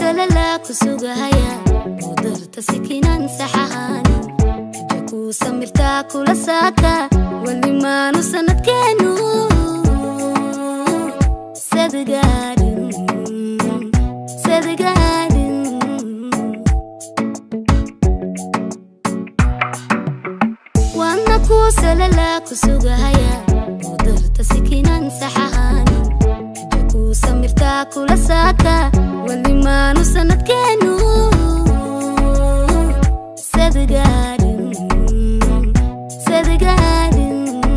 salala ku sugahaya qudarta sikinan saxahani Hadda ku samirtaa kula saaka wali maanu sanadkeenu sadgaarin sadgaarin waana ku salala ku sugahaya qudarta sikinan saxahani Hadda ku samirtaa kula saaka wali maanu sanadkeenu sadgaarin sadgaarin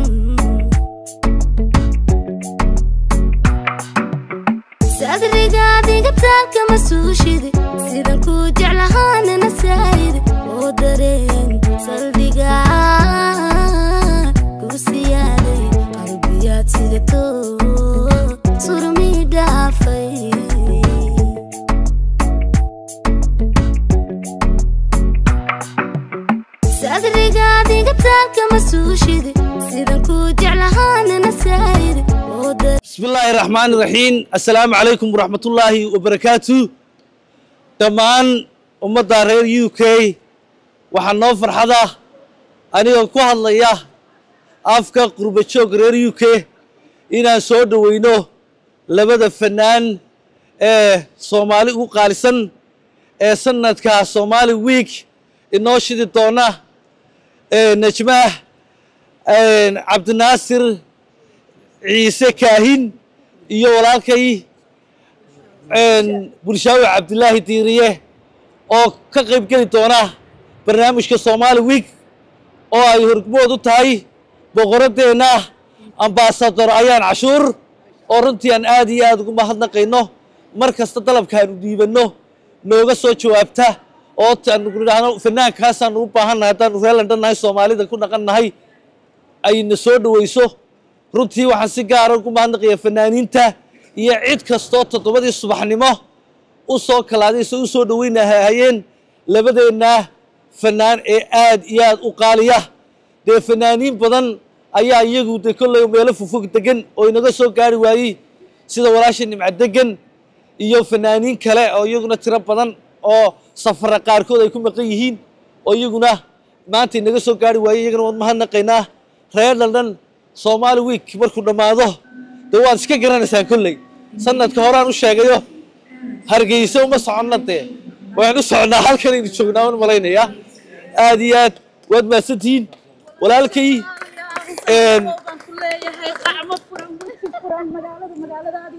sadrigaadiga taalkama suushide sidan ku jeclahaanana saayide oo dareen saldhiga ku siyaaday qalbiyaad sidato surmi dhaafay sadrigaadiga taalkama suushide sidan ku jeclahaanana saayide oo dareen بسم الله الرحمن الرحيم السلام عليكم ورحمة الله وبركاته dhammaan ummadda reer u k waxaa noo farxada anigoo ku hadlaya afka qurba joog reer u k inaan soo dhoweyno labada fanaan ee soomaali ugu qaalisan ee sanadka somali week inoo shidi doona ee najmaah cabdinaasir ciise kaahin iyo walaalkay bulshaawi cabdilaahi diiriye oo ka qayb geli doona barnaamijka somali week oo ay hormood u tahay boqoraddeenna ambaasador ayaan cashuur oo runtii aan aad iyo aad ugu mahadnaqayno mar kasta dalabkaanu dhiibanno nooga soo jawaabta oo aanu nidhaahno fanaankaasaan u baahannahay haddaanu reer london nahay soomaalida ku dhaqan nahay ayna soo dhoweyso runtii waxaan si gaara ugu mahadnaqaya fanaaniinta iyo cid kastoo toddobadii subaxnimo u soo kalaadayso u soo dhoweynahayeen labadeenna fanaan ee aad iyo aad u qaaliya dee fanaaniin badan ayaa iyagu de kolley meelo fofog degan oo inaga soo gaari waayey sida walaasha nimca degan iyo fanaaniin kale oo iyaguna tiro badan oo safara qaarkood ay ku maqan yihiin oo iyaguna maanta inaga soo gaari waayey iyagana waan mahadnaqaynaa reer london somali week markuu dhammaado dee waad iska garanaysaan kolley sanadka horaan u sheegayo hargeysa uma soconna dee waan u socnaa halkanaynu joognaa waan malaynayaa aad iyo aad waad mahadsantihiin walaalkay een, baan ku leeyahay qacmo furan weji furan magaalada magaaladaadi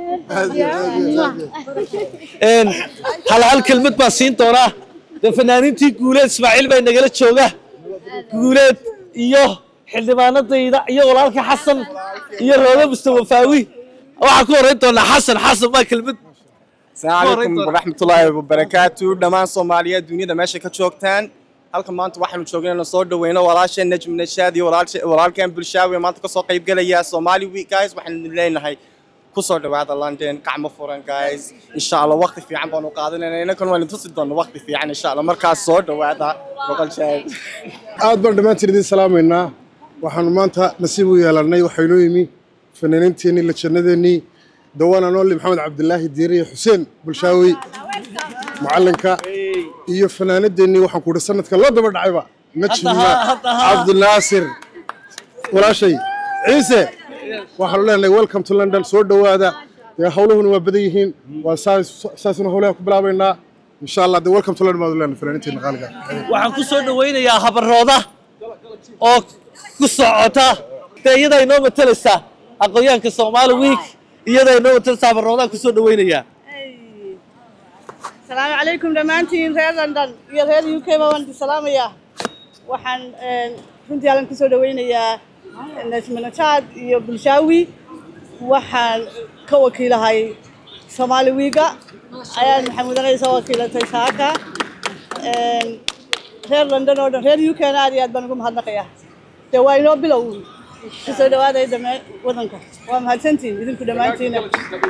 weeyeen een, hal hal kelmad baan siin doonaa dee fanaaniintii guuleed ismaaciil baa nagala jooga guuleed iyo xildhibaanadayda iyo walaalka xasan iyo roodo mustafa faawi waxaan ku horeyn doonaa xasan xasan baa kelmad السلام عليكم ورحمة الله وبركاته دمان صوماليا دنيا ماشي كتشوكتان halkan maanta waxaanu joognay inaan soo dhaweyno walaasha najm nashaadi walaalkeen bulshaawi maanta kasoo qayb gelaya somali week guys waxaan leenahay kusoo dhawaada london gacmo furan guys insha allah waqti fiican baanu qaadanayna inakan waan tusi doona waqti fiican insha allah markaas soo dhawaada boqol jeer aad baan dhammaantiin idiin salaamaynaa waxaanu maanta nasiib u yeelannay waxaynoo yimi fanaaniinteennii lajannadeennii dawaana nooli maxamed cabdilaahi diire iyo xuseen bulshaawi macallinka iyo fanaanadeennii waxaan ku idhi sanadka loo daba dhacayba najma Hadda ha, hadda ha. cabdinaasir walaashay ciise waxaanu leenahay welcome to london soo dhowaada dee hawluhuna waa badan yihiin waa saas- saasuna hawlaha ku bilaabaynaa insha allah dee welcome to london baanu leenahay fanaaniinteenna qaaliga waxaan ku soo dhaweynayaa habarooda oo ku socota dee iyadaa inoo matalaysaa aqoonyahanka somali week iyadaa inoo matalaysaa habaroodaan ku soo dhaweynayaa asalaamu calaykum dhammaantiin reer london iyo reer u k ba waan idin salaamayaa waxaan een, runtii halkan kusoo dhaweynayaa najma nashaad iyo bulshaawi waxaan ka wakiilahay soomaali wiiga ayaan maxamuud aqay soo wakiilatay saaka Een, reer london oo dhan reer u k na aad iyo aad baan ugu mahadnaqayaa dee waa inoo bilow kusoo dhawaadaya dhammaan wadanka waa mahadsantiin idinku dhammaantiina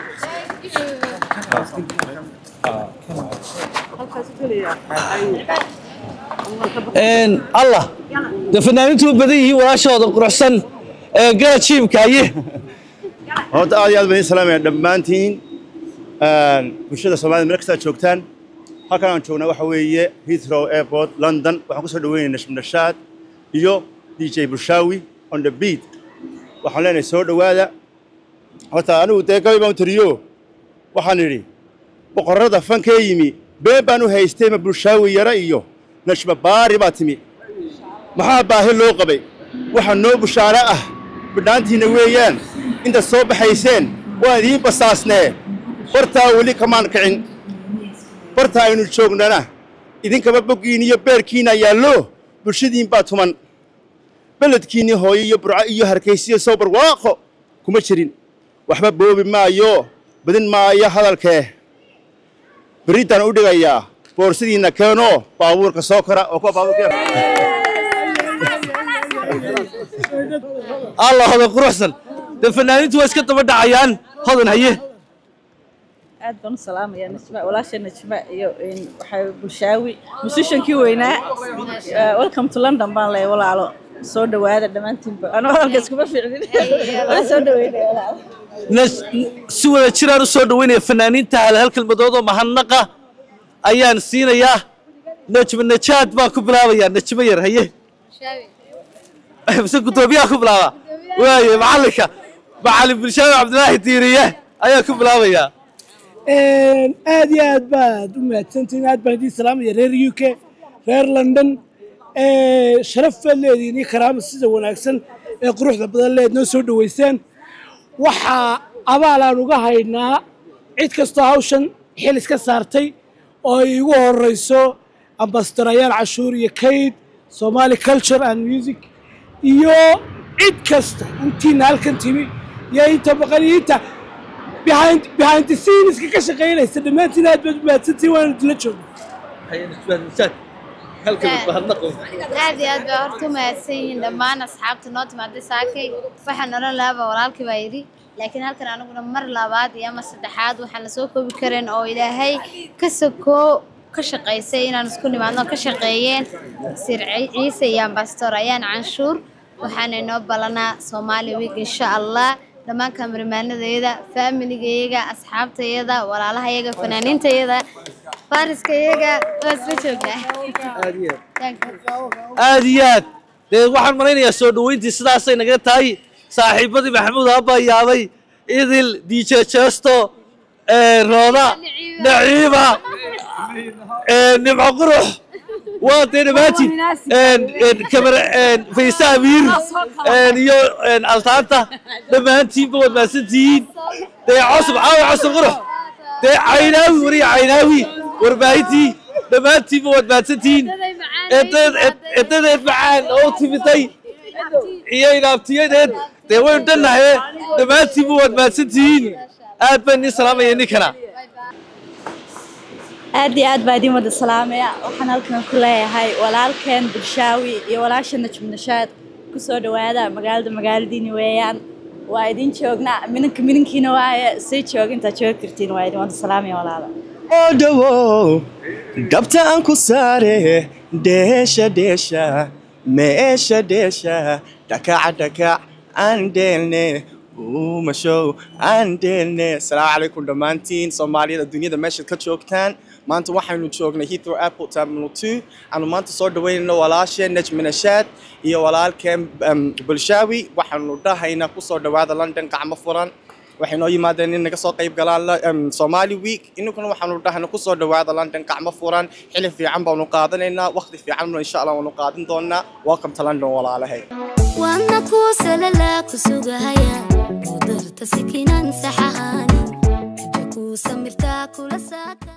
halkaas u gelayaa Een, allah dee fanaaniintu u badan yihiin walaashooda quruxsan ee gala jiimka aye horta aad iyo aad baan idin salaamaya dhammaantiin bulshada soomaalida meel kastaa joogtaan halkan aan joognaa waxa weeye heathrow airport london waxaan kusoo dhaweynayaa nashminashaad iyo d j bulshaawi on the beat waxaan leenahay soo dhowaada horta anigu dee gabay baan u tiriyo waxaan idhi boqorrada fankee yimi been baan u haystay ma bulshaawi yara iyo nashma baari baa timi maxaa baahi loo qabay waxa noo bushaaro ah bidhaantiinna weeyaan intaad soo baxayseen waan idiin basaasnee bartaa weli kamaan kicin barta aynu joognana idinkaba boggiin iyo beerkiina yaallo bulshadiin baa tuman beledkiinnii hooyo iyo burco iyo harkaysiyo soo barwaaqo kuma jirin waxba boobi maayo badin maayo hadalkee berriddaan u dhigayaa boorsidiinna keenoo baabuurka soo kora oo kuwa baabuurka allah hodan quruxsan dee fanaaniintu waa iska daba dhacayaan hodan haye aad baan u salaamayaa najma walaasha najma iyo waxaa bulshaawi musishankii weynaa welcome to london baan leeyahay walaalo soo dhowaada dhammaantiinba anoo hadalka iskuma fiicnin waan soo dhoweynaya walaalo Nas- si wada jiraan u soo dhoweynaya fanaaniinta hal hal kelmadood oo mahadnaqa ayaan siinayaa najma najaad baan ku bilaabayaa najmo yar haye mise gudoomiyaha ku bilaaba waaye macallinka macallin bulshaawi cabdilaahi diiriye ayaa ku bilaabayaa aad iyo aad baad u mahadsantihiin aad baan idiin salaamaya reer u k reer london sharaf baad leedihiin iyo karaama sida wanaagsan ee quruxda badan leed noo soo dhoweysaan waxaa abaalaan uga haynaa cid kastoo hawshan xil iska saartay oo ay igu horeyso ambasadorayaan cashuur iyo kayd somali culture and music iyo cid kasta intiina halkan timi iyo inta maqan iyo inta behind behind the scenes ka shaqeynaysa dhammaantiin aad baad u mahadsantihiin waana idinla joogna haye najmaad najaad hal kelmad mahadnaqo aad iyo aad baa horta u mahadsan yihiin dhammaan asxaabta noo timaaday saakay waxaan odhan lahaaba walaalkii baa yidhi laakiin halkan aniguna mar labaad iyo ama saddexaad waxaan la soo koobi karin oo ilaahay ka sokoo ka shaqaysay inaan isku nimaadno ka shaqeeyeen sir ciise iyo ambasador ayaan canshuur waxaana inoo balanaa soomaali week insha allah dhammaan kaamarimaanadayada faamiligayga asxaabtayada walaalahayaga fanaaniintayada faariskayaga waa isla joognaa aad iyo aad dee waxaan malaynayaa soo dhoweyntii sidaasay naga tahay saaxiibadii maxamuud abbaa yaabay idil dj jesto rooda naciima nimco qurux waa dee dhammaantiin kamara faysa amiir iyo altaanta dhammaantiinba waad mahadsantihiin dee cosub caawa cosub qurux dee caynaawi wariya caynaawi warbaahintii dhammaantiinba waad mahadsantihiin edadeed macaan oo timiday iyo inaabtiyadeed dee waynu dhannahay dhammaantiinba waad mahadsantihiin aad baan idin salaamaya ninkana aad iyo aad baa idiin wada salaamaya waxaan halkan ku leeyahay walaalkeen bulshaawi iyo walaasha najmu nashaad ku soo dhowaada magaalada magaaladiini weeyaan waa idin joognaa minanka minankiina waaye sii jooga intaad joogi kartiin waa idin wada salaamaya walaala oo dhowow dhabta aan ku saare dheesha dheesha meesha dheesha dhakaca dhakac aan dheelne uumashow aan dheelne asalaamu calaykum dhammaantiin soomaaliyada dunyada meeshaad ka joogtaan maanta waxaynu joognay heathrow airport terminal two aanu maanta soo dhaweynayno walaasheen najmi nashaad iyo walaalkeen um, bulshaawi waxaanu dhahaynaa kusoo dhawaada london gacmo furan waxay noo yimaadeen in naga soo qayb galaan la- em, somali week inaguna waxaanu dhahayna kusoo dhawaada london gacmo furan xili fiican baanu qaadanaynaa waqti fiican insha allah waanu qaadin doonaa welcome to london walaalahay waana kuu salalaa ku sugahaya qudarta sikinan saxahaanin kuu samirtaa kula saaka